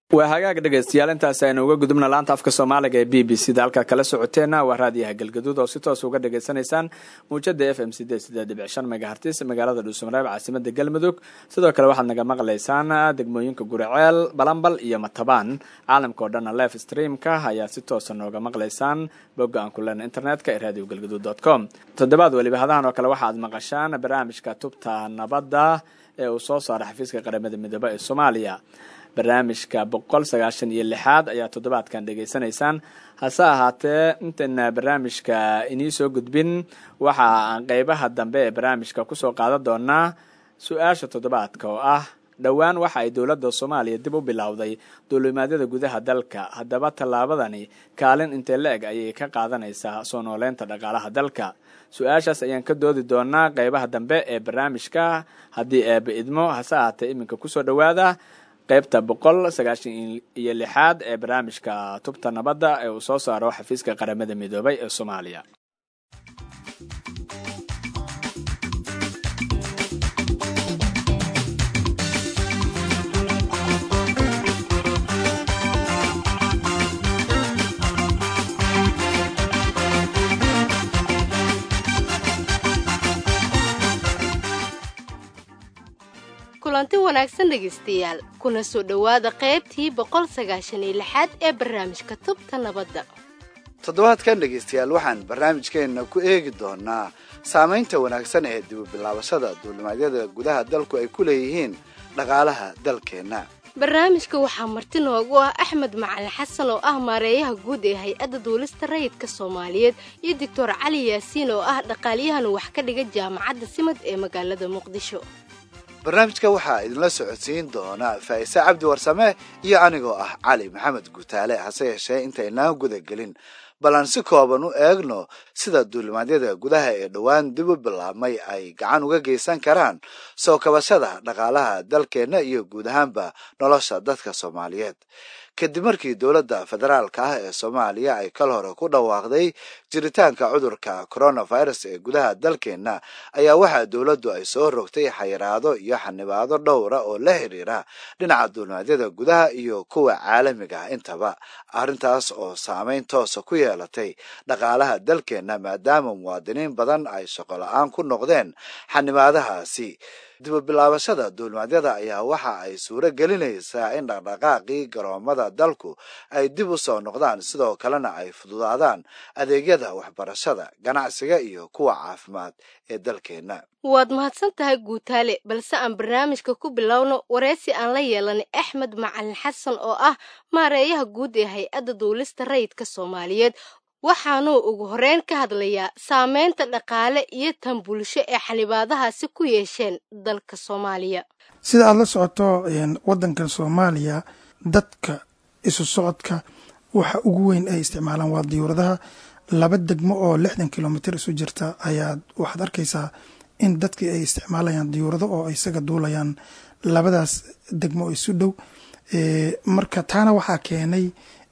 waa hagaag dhegaystayaal intaas aynu uga gudubna laanta afka soomaaliga ee b b c da halkaad kala socoteena waa raadiyaha galgaduud oo si toos uga dhagaysanaysaan muujada f m sideed sideed dhibic shan megahartis magaalada dhuusamareeb caasimada galmudug sidoo kale waxaad naga maqlaysaan degmooyinka guriceel balambal iyo matabaan caalamka oo dhanna live streamka ayaa si toosa nooga maqlaysaan bogga aan ku leena internetka ee radio galgaduud dot com toddobaad weliba hadahan oo kale waxaad maqashaan barnaamijka tubta nabadda ee uu soo saara xafiiska qaramada midoobe ee soomaaliya barnaamijka boqol sagaashan iyo lixaad ayaa toddobaadkan dhegaysanaysaan hase ahaatee intayna barnaamijka inii soo gudbin waxa aan qeybaha dambe ee barnaamijka kusoo qaadan doonaa su-aasha toddobaadka oo ah dhowaan waxa ay dowladda soomaaliya dib u bilowday duulimaadyada gudaha dalka haddaba tallaabadani kaalin intee la eg ayay ka qaadanaysaa soo nooleynta dhaqaalaha dalka su-aashaas ayaan ka doodi doonaa qeybaha dambe ee barnaamijka haddii eeba idmo hase ahaatee iminka kusoo dhowaada qaybta boqol sagaashan iyo lixaad ee barnaamijka tubta nabadda ee uu soo saaro xafiiska qaramada midoobay ee soomaaliya kulanti wanaagsan dhegaystayaal kuna soo dhowaada qaybtii boqol sagaashan iyo lixaad ee barnaamijka tubta nabadda toddobaadkan dhegaystayaal waxaan barnaamijkeenna ku eegi doonaa saamaynta wanaagsan ee dibubilaabashada duulimaadyada gudaha dalku ay ku leeyihiin dhaqaalaha dalkeenna barnaamijka waxaa marti noogu ah axmed macalin xasan oo ah maareeyaha guud ee hay-adda duulista rayidka soomaaliyeed iyo doctor cali yaasiin oo ah dhaqaalyahan wax ka dhiga jaamacadda simad ee magaalada muqdisho barnaamijka waxaa idinla socodsiin doona faa'ise cabdi warsame iyo anigoo ah cali maxamed guutaale hase yeeshee intaynaan guda gelin bal aan si kooban u eegno sida duulimaadyada gudaha ee dhowaan dib u bilaabmay ay gacan uga geysan karaan soo kabashada dhaqaalaha dalkeenna iyo guud ahaanba nolosha dadka soomaaliyeed kadib markii dowladda federaalka ah ee soomaaliya ay kal hore ku dhawaaqday jiritaanka cudurka coronavirus ee gudaha dalkeenna ayaa waxaa dowladdu ay soo rogtay xayiraado iyo xanibaado dhowra oo la xiriira dhinaca duulimaadyada gudaha iyo kuwa caalamiga ah intaba arrintaas oo saameyn toosa ku yeelatay dhaqaalaha dalkeenna maadaama muwaadiniin badan ay shaqo la-aan ku noqdeen xanibaadahaasi dibubilaabashada duulimaadyada ayaa waxa ay suuro gelinaysaa in dhaqdhaqaaqii garoomada dalku ay dib u soo noqdaan sidoo kalena ay fududaadaan adeegyada waxbarashada ganacsiga iyo kuwa caafimaad ee dalkeenna waad mahadsan tahay guutaale balse aan barnaamijka ku bilowno wareysi aan la yeelanay axmed macalin xasan oo ah maareeyaha guud ee hay-adda duulista rayidka soomaaliyeed waxaanuu ugu horeyn ka hadlayaa saameynta dhaqaale iyo tan bulsho ee xanibaadahaasi ku yeesheen dalka soomaaliya sida aada la socoto wadankan soomaaliya dadka isu socodka waxa ugu weyn ay isticmaalaan waa diyuuradaha laba degmo oo lixdan kilomitr isu jirta ayaa waxaad arkaysaa in dadkii ay isticmaalayaan diyuurado oo isaga duulayaan labadaas degmo oo isu dhow marka taana waxaa keenay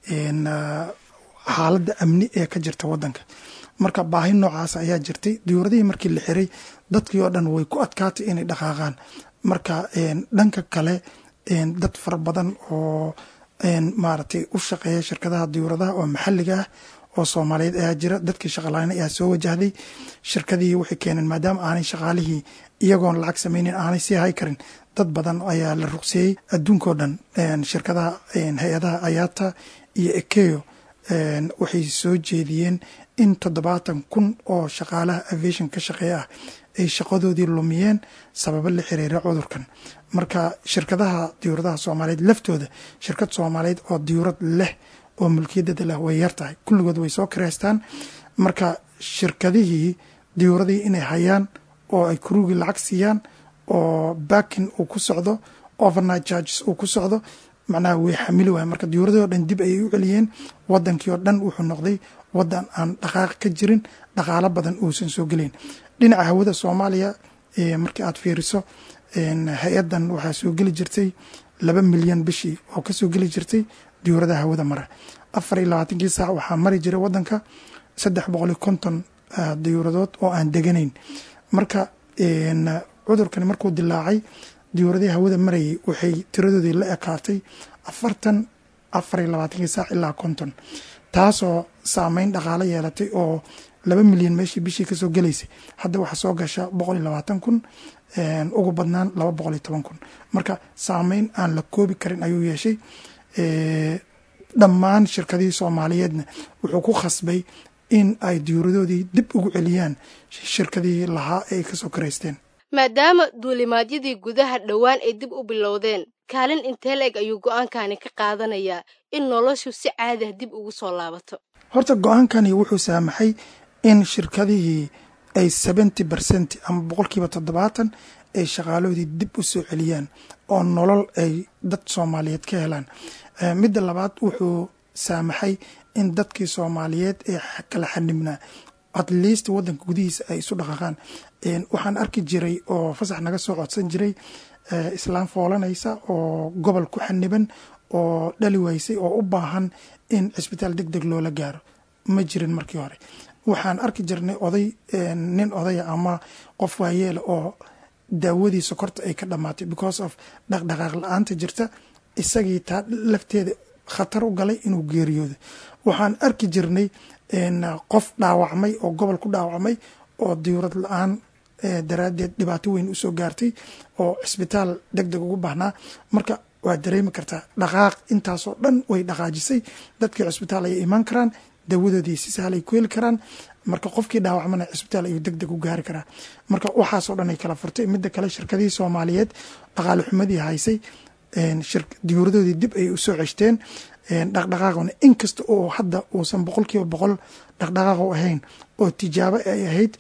xaaladda amni ee ka jirta wadanka marka baahi noocaas ayaa jirtay diyuuradihii markii la xiray dadkii oo dhan way ku adkaatay inay dhaqaaqaan marka dhanka kale dad fara badan oo maaragtay u shaqeeya shirkadaha diyuuradaha oo maxalliga ah oo soomaaliyeed ayaa jira dadkii shaqalaana ayaa soo wajahday shirkadii waxay keeneen maadaama aanay shaqaalihii iyagoon lacag sameynin aanay sii hay karin dad badan ayaa la ruqseeyey adduunkao dhan shirkadaha hay-adaha ayaata iyo ekeyo waxay soo jeediyeen in toddobaatan kun oo shaqaalaha aviation ka shaqeeya ah ay shaqadoodii lumiyeen sababo la xiriira cudurkan marka shirkadaha diyuuradaha soomaaliyeed laftooda shirkad soomaaliyeed oo diyuurad leh oo mulkiyadeeda leh way yar tahay kulligood way soo kareystaan marka shirkadihii diyuuradii inay hayaan oo ay kuruugii lacag siiyaan oo baakin uu ku socdo overnight charges uu ku socdo macnaha way xamili waaya marka diyuuradii oo dhan dib ayay u celiyeen wadankii oo dhan wuxuu noqday wadan aan dhaqaaq ka jirin dhaqaalo badan uusan soo gelayn dhinaca hawada soomaaliya markii aad fiiriso hay-adan waxaa soo geli jirtay laba milyan bishii oo kasoo geli jirtay diyuuradaha hawada mara afar iyo labaatankii saac waxaa mari jiray wadanka saddex boqol iyo konton diyuuradood oo aan deganayn marka cudurkani markuu dilaacay diyuuradii hawada marayay waxay tiradoodii la ekaatay afartan afar iyo labaatankii saac ilaa konton taasoo saameyn dhaqaalo yeelatay oo laba milyan meeshii bishii kasoo gelaysay hadda waxaa soo gasha boqol iyo labaatan kun ugu badnaan laba boqol iyo toban kun marka saameyn aan la koobi karin ayuu yeeshay dhammaan shirkadihii soomaaliyeedna wuxuu ku khasbay in ay diyuuradoodii dib ugu celiyaan shirkadihii lahaa ee ay kasoo karaysteen maadaama duulimaadyadii gudaha dhowaan ay dib u bilowdeen kaalin intee la-eg ayuu go-aankani ka qaadanayaa in noloshu si caadi ah dib ugu soo laabato horta go-aankani wuxuu saamaxay in shirkadihii ay seventy percent ama boqolkiiba toddobaatan ay shaqaalahoodii dib u soo celiyaan oo nolol ay dad soomaaliyeed ka helaan midda labaad wuxuu saamaxay in dadkii soomaaliyeed ee kala xanibnaa at least wadanka gudihiisa ay isu dhaqaaqaan waxaan arki jiray oo fasax naga soo codsan jiray islaam foolanaysa oo gobol ku xaniban oo dhali waysay oo u baahan in cisbitaal deg deg loola gaaro ma jirin markii hore waxaan arki jirnay oday nin odaya ama qof waayeela oo daawadii sokorta ay ka dhamaatay because of dhaqdhaqaaq la-aanta jirta isagii taa lafteeda khatar u galay inuu geeriyoodo waxaan arki jirnay qof dhaawacmay oo gobol ku dhaawacmay oo diyuurad la-aan daraaddeed dhibaato weyn usoo gaartay oo cisbitaal deg deg ugu baahnaa marka waad dareemi kartaa dhaqaaq intaasoo dhan way dhaqaajisay dadkii cisbitaal ayay imaan karaan dawadoodii si sahlay ku heli karaan marka qofkii dhaawacmana cisbitaal ayuu deg deg u gaari karaa marka waxaasoo dhan ay kala furtay midda kale shirkadihii soomaaliyeed dhaqaale xumadii haysay diyuuradoodii dib ay usoo ceshteen dhaqdhaqaaqna inkasta oo hadda uusan boqolkiiba boqol dhaqdhaqaaq u ahayn oo tijaabo ay ahayd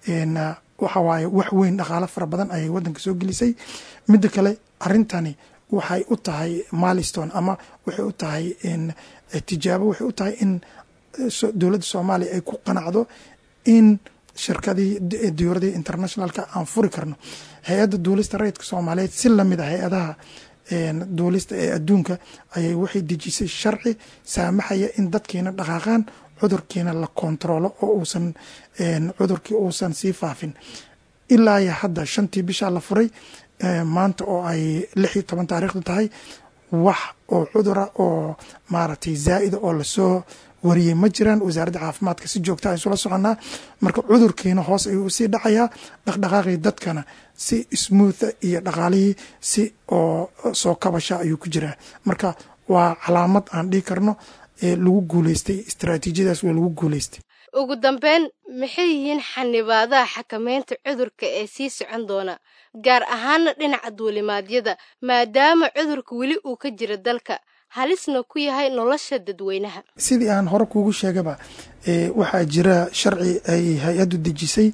waxa waaye wax weyn dhaqaalo fara badan ayay wadanka soo gelisay midda kale arintani waxay u tahay milestone ama waxay u tahay tijaabo waxay u tahay in dowladda soomaaliya ay ku qanacdo in shirkadii diyuuradii internationalka aan furi karno hay-adda duulista rayidka soomaaliyeed si lamid a hay-adaha duulista ee adduunka ayay waxay dejisay sharci saamaxaya in dadkiina dhaqaaqaan cudurkiina la kontaroolo oo uusan cudurkii uusan sii faafin ilaa iyo hadda shantii bishaa la furay maanta oo ay lix iyo toban taariikhdu tahay wax oo cudura oo maaragtay zaa'ida oo lasoo wariyey ma jiraan wasaaradda caafimaadka si joogta a isula soconnaa marka cudurkiina hoos ayuu usii dhacayaa dhaqdhaqaaqii dadkana si smootha iyo dhaqaalihii si oo soo kabasha ayuu ku jiraa marka waa calaamad aan dhihi karno ee lagu guuleystay istaraatiijiyadaas waa lagu guuleystay ugu dambeyn maxay yihiin xanibaadaha xakameynta cudurka ee sii socon doona gaar ahaana dhinaca duulimaadyada maadaama cudurka weli uu ka jira dalka halisna ku yahay nolosha dadweynaha sidii aan hore kuugu sheegaba waxaa jira sharci ay hay-addu dejisay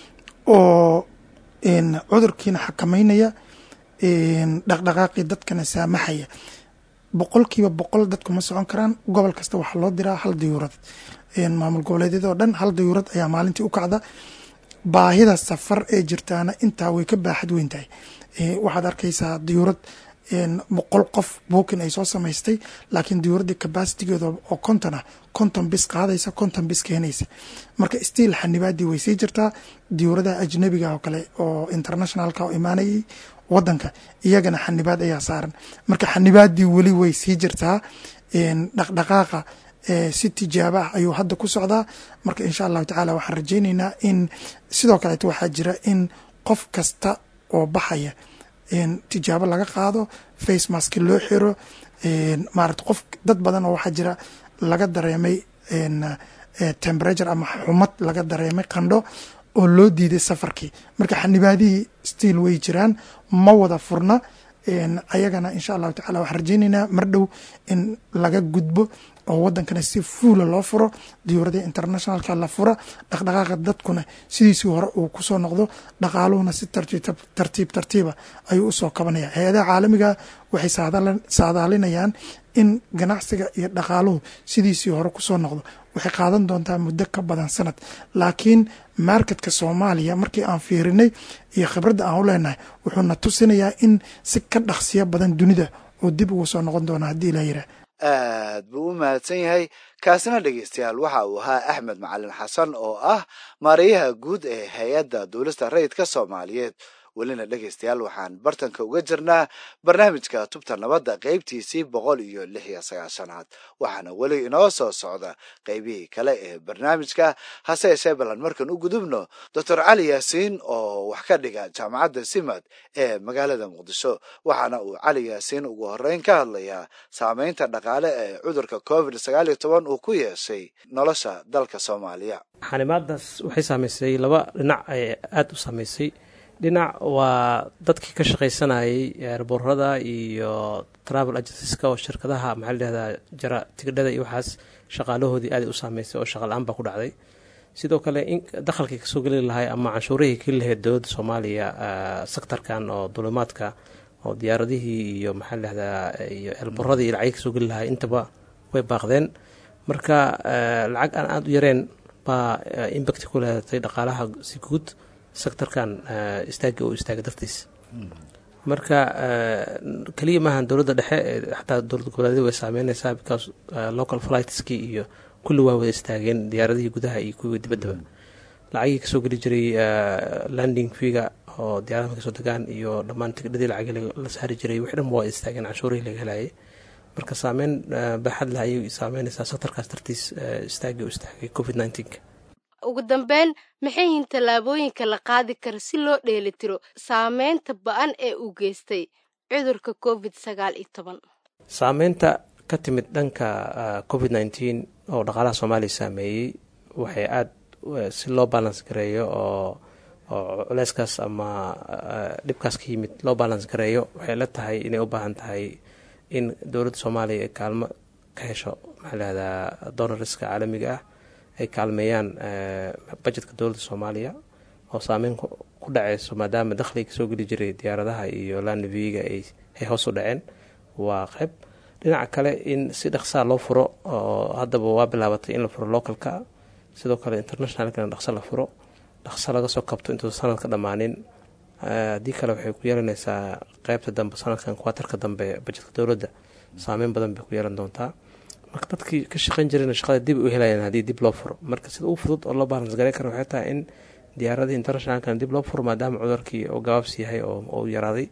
oo cudurkiina xakameynaya dhaqdhaqaaqii dadkana saamaxaya boqolkiiba boqol dadku ma socon karaan gobol kasta waxaa loo diraa hal diyuurad maamul goboleedyadoo dhan hal diyuurad ayaa maalintii u kacda baahida safar ee jirtaana intaa way ka baaxad weyn tahay waxaad arkaysaa diyuurad boqol qof buukin ay soo samaystay laakiin diyuuraddii cabasitigeeda oo konton ah konton bis qaadaysa konton bis keenaysa marka stiil xanibaadii way sii jirtaa diyuuradaha ajnabiga oo kale oo internationalka oo imaanayay wadanka iyagana xanibaad ayaa saaran marka xanibaadii weli way sii jirtaa dhaqdhaqaaqa si tijaabo ah ayuu hadda ku socdaa marka insha allahu tacaala waxaan rajayneynaa in sidoo kaleeto waxaa jira in qof kasta oo baxaya tijaabo laga qaado face mask loo xiro maarata qof dad badan oo waxaa jira laga dareemay temperature ama xumad laga dareemay qandho oo loo diiday safarkii marka xanibaadihii stiil way jiraan ma wada furna ayagana insha allahu tacala waxaan rajayneynaa mar dhow in laga gudbo oo wadankana si fuula loo furo diyuuradii internationalka la fura dhaqdhaqaaqa dadkuna sidiisii hore uu kusoo noqdo dhaqaaluhuna si tartiib tartiiba ayuu usoo kabanaya hay-adaha caalamiga waxay saadaalinayaan in ganacsiga iyo dhaqaaluhu sidiisii hore kusoo noqdo waxay qaadan doontaa muddo ka badan sanad laakiin marketka soomaaliya markii aan fiirinay iyo khibradda aan u leenahay wuxuuna tusinayaa in si ka dhaqsiyo badan dunida oo dib ugu soo noqon doona haddii ilaa yiraa aad buu u mahadsan yahay kaasina dhegeystayaal waxa uu ahaa axmed macalin xasan oo ah maarayaha guud ee hay-adda duulista rayidka soomaaliyeed welina dhegaystayaal waxaan bartanka uga jirnaa barnaamijka tubta nabadda qaybtiisii boqol iyo lix iyo sagaashanaad waxaana weli inoo soo socda qaybihii kale ee barnaamijka hase yeeshee ballan markan u gudubno doctor cali yaasiin oo wax ka dhiga jaamacadda simad ee magaalada muqdisho waxaana uu cali yaasiin ugu horeyn ka hadlayaa saameynta dhaqaale ee cudurka covid sagaal iyo toban uu ku yeeshay nolosha dalka soomaaliya xanimaadaas waxay saameysay laba dhinac ay aada u saameysay dhinac waa dadkii ka shaqaysanayay eerboorada iyo travel agenceska oo shirkadaha maxaa ladhahdaa jara tigidhada iyo waxaas shaqaalahoodii aaday u saameysay oo shaqala-aan baa ku dhacday sidoo kale in dakhalkii kasoo geli lahay ama canshuurihii keli lahayd dowladda soomaaliya sektarkan oo dulimaadka oo diyaaradihii iyo maxaa ladhahdaa iyo eerbooradii iyo lacagii kasoo geli lahay intaba way baaqdeen marka lacag aan aada u yareen baa imbacti ku leedatay dhaqaalaha si guud sectorkan istaagi oo istaaga dartiis marka keliya maahan dowladda dhexe xataa dowlad goboleedyada way saameyneysaa because local flightskii iyo kulli waa wada istaageen diyaaradihii gudaha iyo kuwii dibaddaba lacagii kasoo geli jiray landing figa oo diyaaradaha kasoo degaan iyo dhammaan tigdhadii lacagii la saari jiray wixii dhan waa istaageen canshuurihii laga helayay marka saameyn baaxad leh ayay saameyneysaa sectorkaas dartiis istaagii u istaagay covid nneteen ugu dambeyn maxay yihiin tallaabooyinka la qaadi kara si loo dheelitiro saameynta ba-an ee uu geystay cudurka covid sagaal iyo toban saameynta ka timid dhanka covid nneteen oo dhaqaalaha soomaaliya saameeyey waxay aada si loo balans gareeyo oo oo culeyskaas ama dhibkaas ka yimid loo balans gareeyo waxay la tahay inay u baahan tahay in dowladda soomaaliya ay kaalmo ka hesho maxaa lahahdaa donoriska caalamiga ah ay kaalmeeyaan bajetka dowladda soomaaliya oo saameyn ku dhaceyso maadaama dakhliga soo geli jiray diyaaradaha iyo landviga ay hoos u dhaceen waa qeyb dhinaca kale in si dhaqsaa loo furo oo haddaba waa bilaabatay in la furo localka sidoo kale internationalkana dhaqso la furo dhaqso laga soo kabto intuusa sanadka dhammaanin haddii kale waxay ku yeelanaysaa qeybta dambe sanadkan kuwaatarka dambe bajetka dowladda saameyn badan bay ku yeelan doontaa marka dadkii ka shaqeyn jirayna shaqada dib u helayaan haddii dib loo furo marka sida u fudud oo loo balans garay kara waxay tahay in diyaaradii internationalkan dib loo furo maadaama cudurkii oo gabaabsi yahay oo yaraaday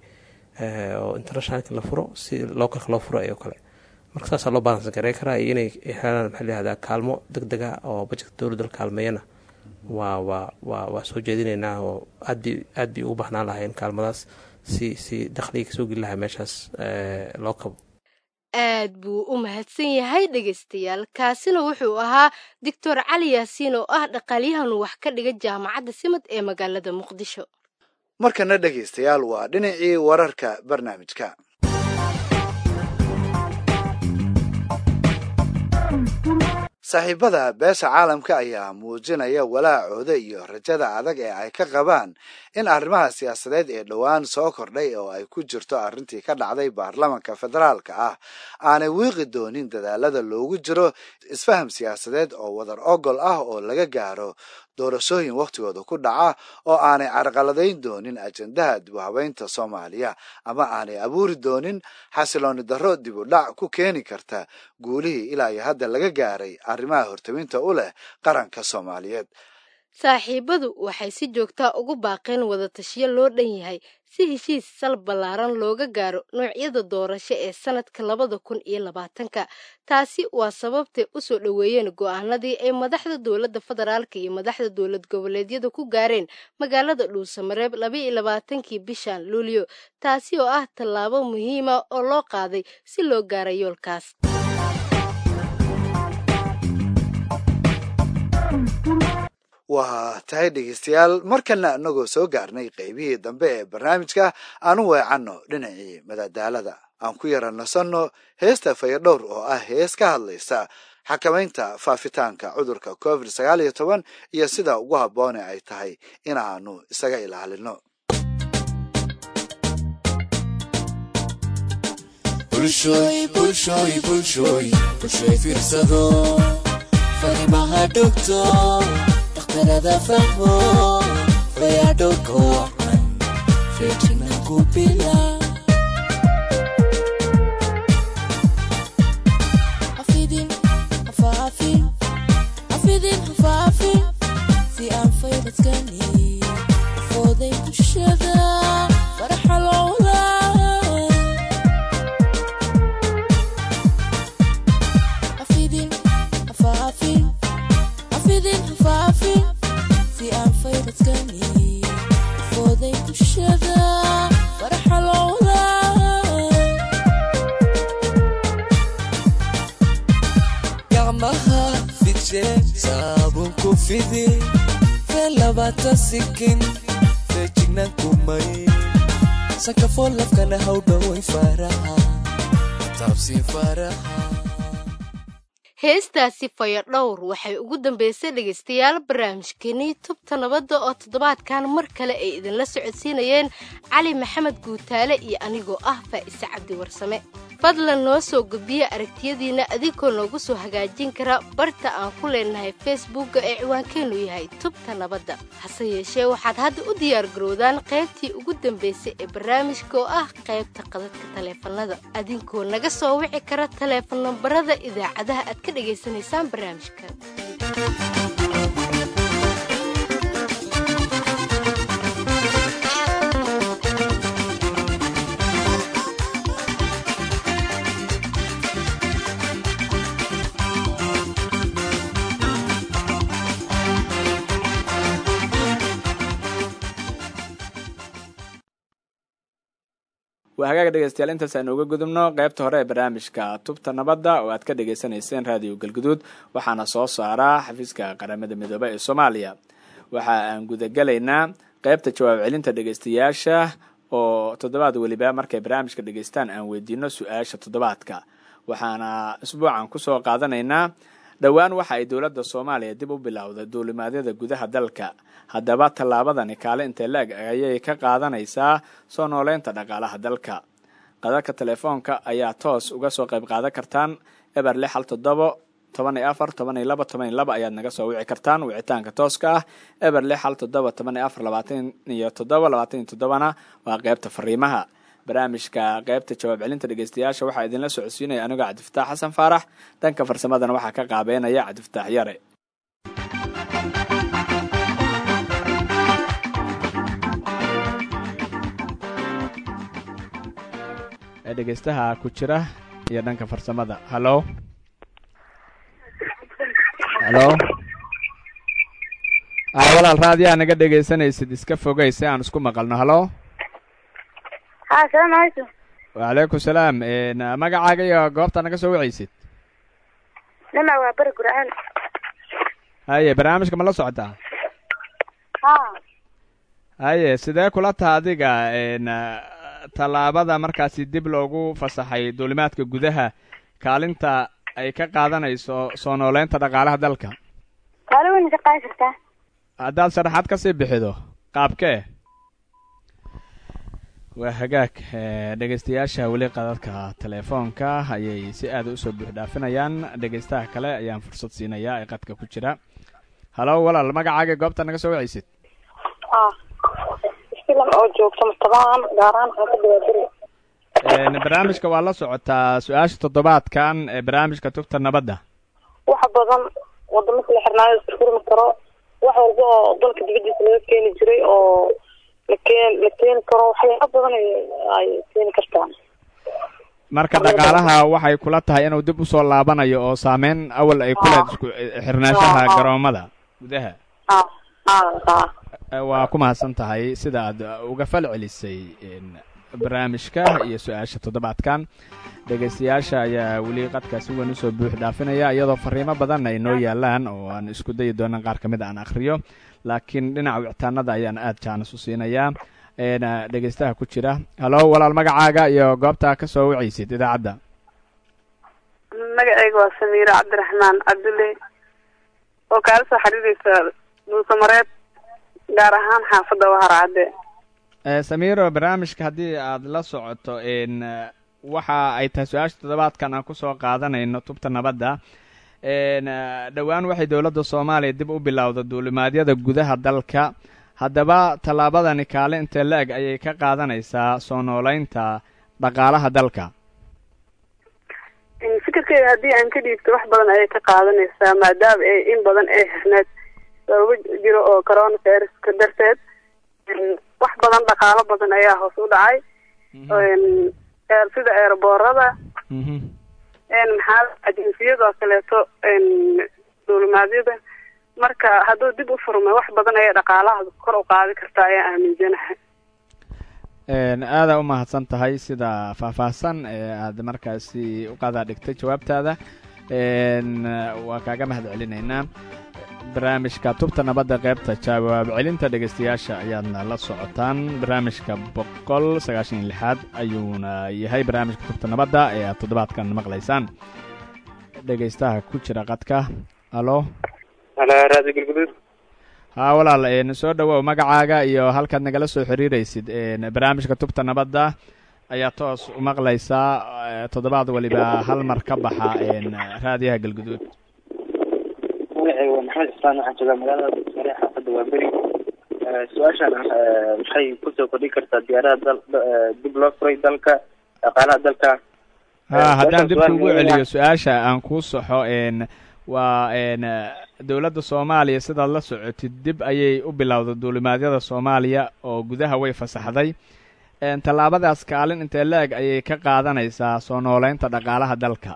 oo internationalki la furo si localka loo furo oo kale marka saasaa loo balans garay karaa iyo inay helaan maxaa layihahdaa kaalmo deg dega oo bajetka dowladda la kaalmeeyana waa waa waa waa soo jeedinaynaa oo aad bi aad bay ugu baxnaan lahayn kaalmadaas si si dakhliga kasoo geli lahaa meeshaas loo kabo aad buu u mahadsan yahay dhegaystayaal kaasina wuxuu ahaa doctor cali yaasiin oo ah dhaqaalyahan wax ka dhiga jaamacadda simad ee magaalada muqdisho markana dhegaystayaal waa dhinacii wararka barnaamijka saaxiibada beesha caalamka ayaa muujinaya walaacooda iyo rajada adag ee ay ka qabaan in arrimaha siyaasadeed ee dhowaan soo kordhay oo ay ku jirto arrintii ka dhacday baarlamanka federaalka ah aanay wiiqi doonin dadaalada loogu jiro isfaham siyaasadeed oo wadar ogol ah oo laga gaaro doorashooyin wakhtigooda ku dhaca oo aanay carqaladayn doonin ajendaha dib u habeynta soomaaliya ama aanay abuuri doonin xasilooni darro dib u dhac ku keeni karta guulihii ilaa iyo hadda laga gaaray arrimaha hortaminta u leh qaranka soomaaliyeed saaxiibadu waxay si joogtaa ugu baaqeen wadatashiyo loo dhan yahay si heshiis sal ballaaran looga gaaro noocyada doorasho ee sanadka labada kun iyo labaatanka taasi waa sababtay u soo dhoweeyeen go'aanadii ay madaxda dowladda federaalka iyo madaxda dowlad goboleedyada ku gaareen magaalada dhuusamareeb labaiyo labaatankii bishan luulyo taasi oo ah tallaabo muhiima oo loo qaaday si loo gaara yoolkaas waa tahay dhegeystayaal markana inagoo soo gaarnay qeybihii dambe ee barnaamijka aanu weecanno dhinacii madadaalada aan ku yara nasanno heesta fayadhowr oo ah hees ka hadlaysa xakamaynta faafitaanka cudurka covid sagaal iyo toban iyo sida ugu habboone ay tahay inaanu isaga ilaalino farimaha dhogto dhakhtarada fahmo fayadhowrka wacan feejina ku bila afidin hafaafin afidin hafaafin si aan fayraskani fooday bulshada gacmaha fidshe saabun ku fidi fee labaatan sikin feejignan kumay sakafoo lafkana hawdhaway faraha taabsi faraha heestaasi fayadhowr waxay ugu dambeysay dhegaystayaal barnaamijkeenii tubta nabadda oo toddobaadkan mar kale ay idinla socodsiinayeen cali maxamed guutaale iyo anigoo ah faa'ise cabdi warsame fadlan noo soo gudbiya aragtiyadiinna adinkoo noogu soo hagaajin kara barta aan ku leenahay facebookga ee ciwaankeennu yahay tubta nabadda hase yeeshee waxaad hadda u diyaargarowdaan qaybtii ugu dambaysay ee barnaamijka oo ah qaybta qadadka taleefannada adinkoo naga soo wici kara taleefon nambarada idaacadaha aad ka dhegaysanaysaan barnaamijkan waa hagaaga dhegeystayaal intaas aynu uga gudubno qaybta hore ee barnaamijka tubta nabadda oo aad ka dhagaysanayseen raadiyo galguduud waxaana soo saaraa xafiiska qaramada midoobe ee soomaaliya waxa aan gudagelaynaa qaybta jawaab celinta dhegeystayaasha oo toddobaad weliba markay barnaamijka dhegeystaan aan weydiino su-aasha toddobaadka waxaana isbuucan kusoo qaadanaynaa dhowaan waxa ay dowladda soomaaliya dib u bilowday duulimaadyada gudaha dalka haddaba tallaabadani kaale intee la-eg ayay ka qaadanaysaa soo nooleynta dhaqaalaha dalka qadadka telefoonka ayaa toos uga soo qayb qaadan kartaan eber lix hal toddobo toban iyo afar toban iyo laba toban iyo laba ayaad naga soo wici kartaan wicitaanka tooska ah eber lix hal toddoba toban iyo afar labaatan iyo toddoba labaatan iyo toddobana waa qeybta fariimaha barnaamijka qeybta jawaab celinta dhegeystayaasha waxaa idinla socodsiinaya anigoo cabdifataax xasan faarax dhanka farsamadana waxaa ka qaabeynaya cabdifataax yare ee dhegeystaha ku jira iyo dhanka farsamada hallo hallo a walaal raadiyaa naga dhegeysanaysid iska fogey si aan isku maqalno hallo ha salaamu calaykum wacalaykum salaam magacaaga iyo goobta naga soo wacaysid nima waa beri gurcaan haye barnaamijka ma la socotaa ha haye sidee kula taha adiga tallaabada markaasi dib loogu fasaxay duulimaadka gudaha kaalinta ay ka qaadanayso soo nooleynta dhaqaalaha dalka kaali weyna ka qaadi kartaa haddaad sharaxaad kasii bixido qaabkee waa hagaag dhegeystayaasha weli qadadka telefoonka ayay si aada usoo buux dhaafinayaan dhegeystaha kale ayaan fursad siinayaa ee qadka ku jira halo walaal magacaaga goobta naga soo wacaysid istilam oo joogto mustabaan gaaraan xaafadda waa beri barnaamijka waa la socotaa su-aasha toddobaadkan ee barnaamijka tubta nabadda waxa badan wadamo kala xirnaayo isfurmi karo wax walba oo dalka dibadiisa laga keeni jiray oo lakeen la keeni karo waxyaaba badan ay keeni kartaan marka dhaqaalaha waxay kula tahay inuu dib usoo laabanayo oo saameyn awal ay ku leed isku xirnaanshaha garoomada gudaha ha ha ha waa ku mahadsan tahay sida aad uga fal celisay barnaamijka iyo su-aasha toddobaadkan dhegeystayaasha ayaa weli qadka si weyn usoo buux dhaafinaya iyadoo fariimo badan ay noo yaalaan oo aan isku dayi doonan qaar ka mid aan akhriyo laakiin dhinaca wicitaanada ayaan aada jaanis u siinayaa dhegeystaha ku jira halo walaal magacaaga iyo goobta ka soo wacaysid idaacadda magacayga waa samiire cabdiraxmaan cabdulle oo kaala soo xiriireysa dhuusamareed gaar ahaan xaafadda waharcadde samiiro barnaamijka haddii aada la socoto waxa ay tahay su-aasha toddobaadkan aan kusoo qaadanayno tubta nabadda dhowaan waxay dowladda soomaaliya dib u bilowda duulimaadyada gudaha dalka haddaba tallaabadani kaale intee la-eg ayay ka qaadanaysaa soo nooleynta dhaqaalaha dalka fikirkeyga haddii aan ka dhiibto wax badan ayay ka qaadanaysaa maadaama ay in badan ay xirneed sababo jiro oo corona viruska darteed wax badan dhaqaalo badan ayaa hoos u dhacay sida eerboorada maxaa ajinsiyadoo kaleeto duulimaadyada marka hadduu dib u furmay wax badan ayay dhaqaalaha kor u qaadi kartaa ayaan aaminsanahay aada u mahadsan tahay sida faahfaahsan ee aada markaasi u qaadaa dhigtay jawaabtaada waa kaaga mahad celinaynaa barnaamijka tubta nabadda qaybta jawaab celinta dhegaystayaasha ayaadna la socotaan barnaamijka boqol sagaashan iyo lixaad ayuuna yahay barnaamijka tubta nabadda ee aad toddobaadkan maqlaysaan dhegaystaha ku jira qadka alo raadi gulguduud haa walaal soo dhowow magacaaga iyo halkaad nagala soo xiriiraysid barnaamijka tubta nabadda ayaa toos u maqlaysaa toddobaad waliba hal mar ka baxa raadiyaha galguduud magacayga waa maxamed xusaan waxaan joogaa magaalada sare xaafadda waa beri su-aashaan maxay kusoo kordhin kartaa diyaarada dal dib loo furay dalka dhaqaalaha dalka ha haddaan dib kugu celiyo su-aasha aan kuu soxo waa dowladda soomaaliya sidaad la socotid dib ayay u bilowday duulimaadyada soomaaliya oo gudaha way fasaxday tallaabadaas kaalin intee la-eg ayay ka qaadanaysaa soo nooleynta dhaqaalaha dalka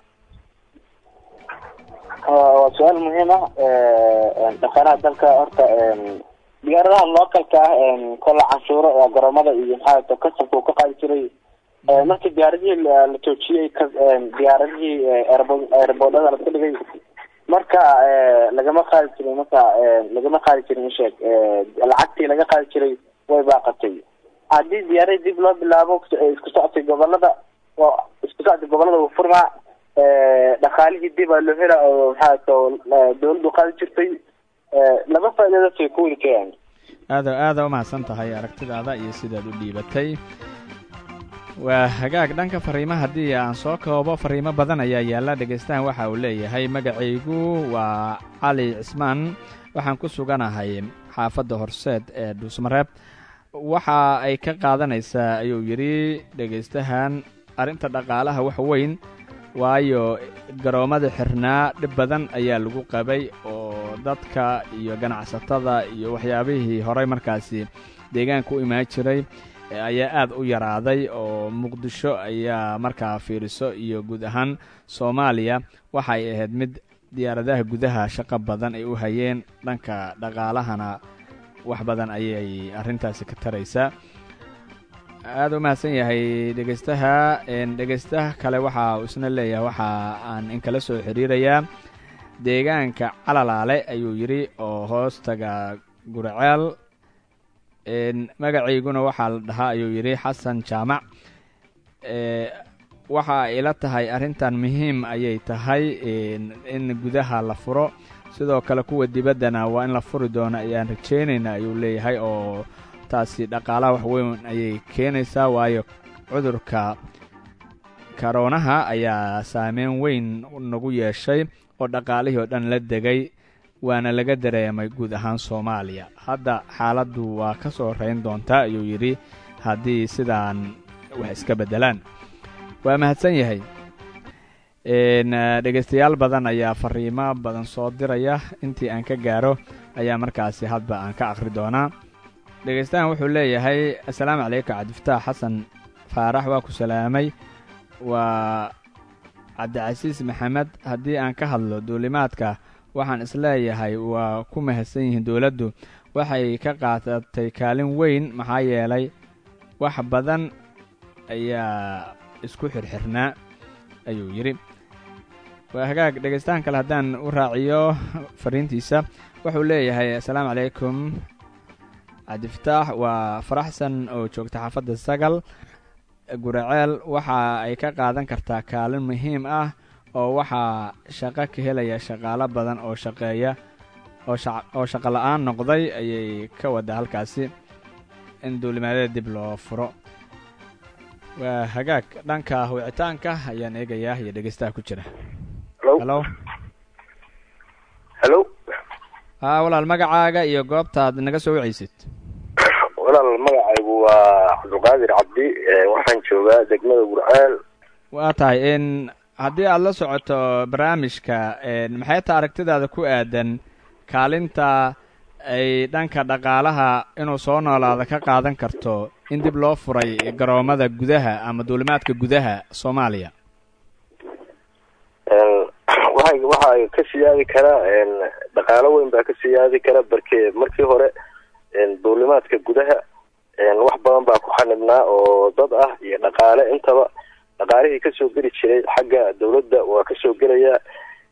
waa su-aal muhiim ah dhaqaalaha dalka horta diyaaradaha localka ah kola canshuuro garoomada iyo maxaa kasabka uu ka qaadi jiray markii diyaaradihii la joojiyey diyaaradihii airboodhada laska dhigay marka lagama qaadi jirin marka lagama qaadi jirin isheeg lacagtii laga qaadi jiray way baaqatay haddii diyaaradii dib loo bilaabo isku socodkay gobolada isku socodka gobolada uu furmaa dhaqaalihii dib aa loo hela oo maxaa dawladdu qaadi jirtay laba faa'iidadood way ku wadi karaan aada aada umahadsan tahay aragtidaada iyo sidaad u dhiibatay waa hagaag dhanka fariimaha haddii aan soo koobo fariimo badan ayaa yaalla dhegaystahan waxa uu leeyahay magacaygu waa cali cismaan waxaan ku suganahay xaafadda horseed ee dhuusmareeb waxa ay ka qaadanaysaa ayuu yidhi dhegaystahan arrinta dhaqaalaha wax weyn waayo garoommada xirnaa dhib badan ayaa lagu qabay oo dadka iyo ganacsatada iyo waxyaabihii horey markaasi deegaanka u imaan jiray ayaa aad u yaraaday oo muqdisho ayaa markaa fiiriso iyo guud ahaan soomaaliya waxay ahayd mid diyaaradaha gudaha shaqo badan ay u hayeen dhanka dhaqaalahana wax badan ayay arrintaasi ka taraysaa aada u mahadsan yahay dhegaystaha dhegaystaha kale waxa uu isna leeyahay waxa aan inkala soo xiriirayaa deegaanka calalaale ayuu yidhi oo hoostaga gurceel magacayguna waxaa la dhahaa ayuu yidhi xasan jaamac waxa ila tahay arrintan muhiim ayay tahay in gudaha la furo sidoo kale kuwa dibaddana waa in la furi doono ayaan rajaynayna ayuu leeyahay oo taasi dhaqaalaha wax weyn ayay keenaysaa waayo cudurka karoonaha ayaa saameyn weyn nagu yeeshay oo dhaqaalihii oo dhan la degay waana laga dareemay guud ahaan soomaaliya hadda xaaladdu waa ka soo rayn doontaa ayuu yidhi haddii sidaan wax iska beddelaan waa mahadsan yahay dhegaystayaal badan ayaa fariimo badan soo diraya intii aan ka gaaro ayaa markaasi hadba aan ka akhri doonaa dhegaystahan wuxuu leeyahay assalaamu calaykum cabdifataax xasan faarax waa ku salaamay waa cabdicasiis maxamed haddii aan ka hadlo duulimaadka waxaan isleeyahay waa ku mahadsan yihiin dowladdu waxay ka qaadatay kaalin weyn maxaa yeelay wax badan ayaa isku xirxirnaa ayuu yidhi waa hagaag dhegaystahan kale haddaan u raaciyo fariintiisa wuxuu leeyahay assalaamu calaykum cabdifataax waa faraxsan oo joogta xaafadda sagal guraceel waxa ay ka qaadan kartaa kaalin muhiim ah oo waxaa shaqo ka helaya shaqaalo badan oo shaqeeya oo shaqo la-aan noqday ayay ka wadda halkaasi in duulimaadada dib loo furo waa hagaag dhanka wicitaanka ayaan eegayaa iyo dhegeystaha ku jira halo halo haa walaal magacaaga iyo goobtaad naga soo wicaysid walaal magacaygu waa cabdulqaadir cabdi waxaan joogaa degmada gurceel waa tahay n haddii aada la socoto barnaamijka maxay ta aragtidaada ku aadan kaalinta ay dhanka dhaqaalaha inuu soo noolaada ka qaadan karto in dib loo furay garoomada gudaha ama duulimaadka gudaha soomaaliya waay waxaa ka siyaadi kara dhaqaalo weyn baa ka siyaadi kara barke markii hore duulimaadka gudaha wax badan baa ku xanibnaa oo dad ah iyo dhaqaale intaba dhaqaalihii kasoo geli jiray xagga dawladda waa kasoo gelayaa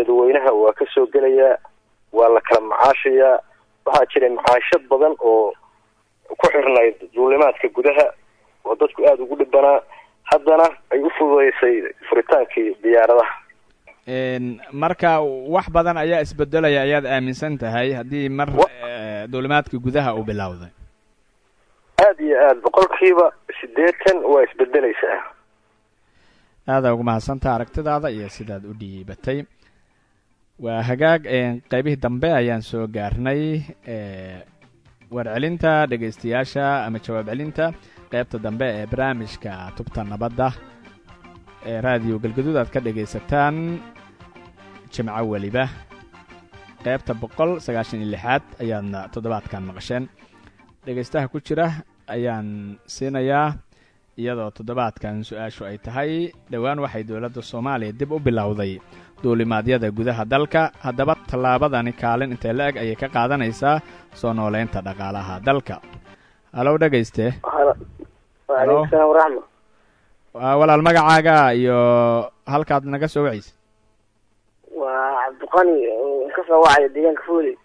dadweynaha waa ka soo gelayaa waa la kala macaashayaa waxaa jiray macaashad badan oo ku xirnayd duulimaadka gudaha oo dadku aada ugu dhibanaa haddana ay u fududeysay furitaankii diyaaradaha marka wax badan ayaa isbedelaya ayaad aaminsan tahay haddii mar duulimaadka gudaha uu bilowday aada iyo aada boqolkiiba siddeetan waa isbedeleysaa aada ugu mahadsantaha aragtidaada iyo sidaad u dhiibatay waa hagaag qeybihii dambe ayaan soo gaarnay warcelinta dhegaystayaasha ama jawaab celinta qeybta dambe ee barnaamijka tubta nabadda ee raadiyo galgaduud aad ka dhegaysataan jimco weliba qeybta boqol sagaashan iyo lixaad ayaadna toddobaadkan maqasheen dhegaystaha ku jira ayaan siinayaa iyadoo toddobaadkan su-aashu ay tahay dhowaan waxay dowladda soomaaliya dib u bilowday duulimaadyada gudaha dalka haddaba tallaabadani kaalin intee la eg ayay ka qaadanaysaa soo nooleynta dhaqaalaha dalka halow dhegayste waaleykum salaam waraxma walaal magacaaga iyo halkaad naga soo wacaysa waa cabdiqani oo ka soo wacaya deegaanka fooley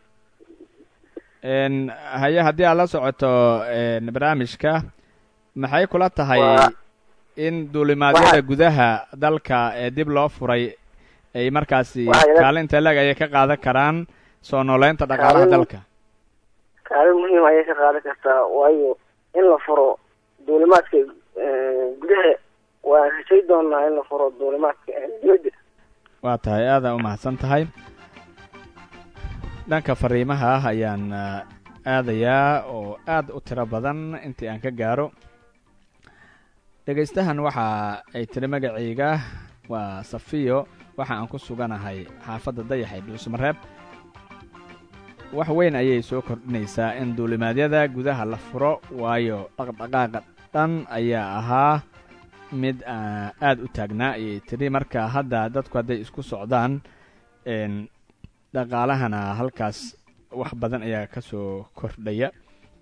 haye haddii aad la socoto barnaamijka maxay kula tahay in duulimaadyada gudaha dalka ee dib loo furay ay markaasi kaalin intee la eg ayay ka qaadan karaan soo nooleynta dhaqaalaha dalka kaalin muhiim ayay ka qaadan kartaa waayo in la furo duulimaadka gudaha waan rashay doonaa in la furo duulimaadka dibadda waa tahay aada u mahadsan tahay dhanka fariimaha ah ayaan aadayaa oo aada u tiro badan intii aan ka gaaro dhegaystahan waxa ay tiri magacayga waa safiyo waxa aan ku suganahay xaafadda dayaxay dhuusmareeb wax weyn ayay soo kordhinaysaa in duulimaadyada gudaha la furo waayo dhaqdhaqaaqa dhan ayaa ahaa mid aada u taagnaa ayay tiri marka hadda dadku hadday isku socdaan dhaqaalahana halkaas wax badan ayaa ka soo kordhaya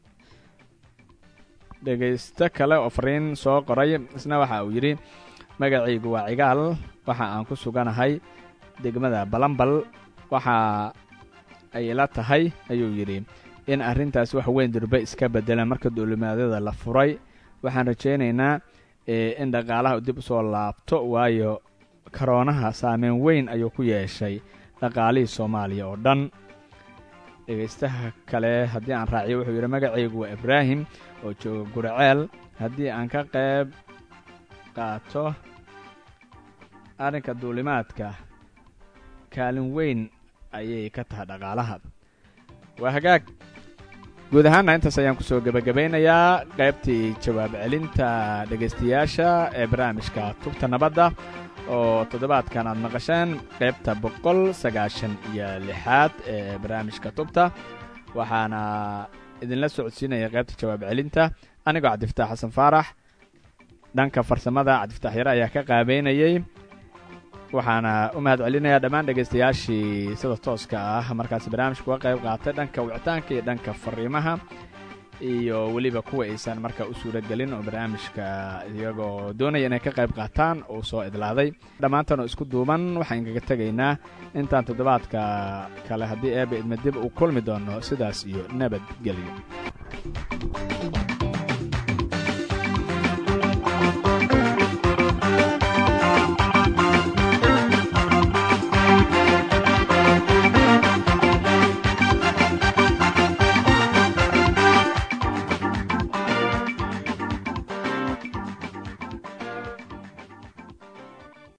dhegaysto kale oo fariin soo qoray isna waxa uu yidhi magacaygu waa cigaal waxa aan ku suganahay degmada balambal waxa ay la tahay ayuu yidhi in arrintaas wax weyn durbe iska beddelaan marka duulimaadyada la furay waxaan rajaynaynaa in dhaqaalaha dib usoo laabto waayo karoonaha saameyn weyn ayuu ku yeeshay dhaqaalihii soomaaliya oo dhan dhegaystaha kale haddii aan raaciyo wuxuu yidhi magacaygu waa ibraahim oo jooga guraceel haddii aan ka qayb qaato arrinka duulimaadka kaalin weyn ayay ka tahay dhaqaalaha waa hagaag guud ahaanna intaas ayaan kusoo gebagabaynayaa qaybtii jawaab celinta dhegaystayaasha ee barnaamijka tubta nabadda oo toddobaadkan aad maqasheen qaybta boqol sagaashan iyo lixaad ee barnaamijka tubta waxaana idinla socodsiinaya qaybta jawaab celinta anigoo cabdifataax xasan faarax dhanka farsamada cabdifataax yare ayaa ka qaabeynayey waxaana u mahad celinayaa dhammaan dhegaystayaashii sida tooska ah markaasi barnaamijka uga qayb qaatay dhanka wicitaanka iyo dhanka fariimaha iyo weliba kuwa aysan markaa u suura gelin oo barnaamijka iyagoo doonaya inay ka qayb qaataan uu soo idlaaday dhammaantan oo isku duuban waxaan kaga tegaynaa intaan toddobaadka kale haddii eeba idma dib uu kulmi doono sidaas iyo nabadgelyo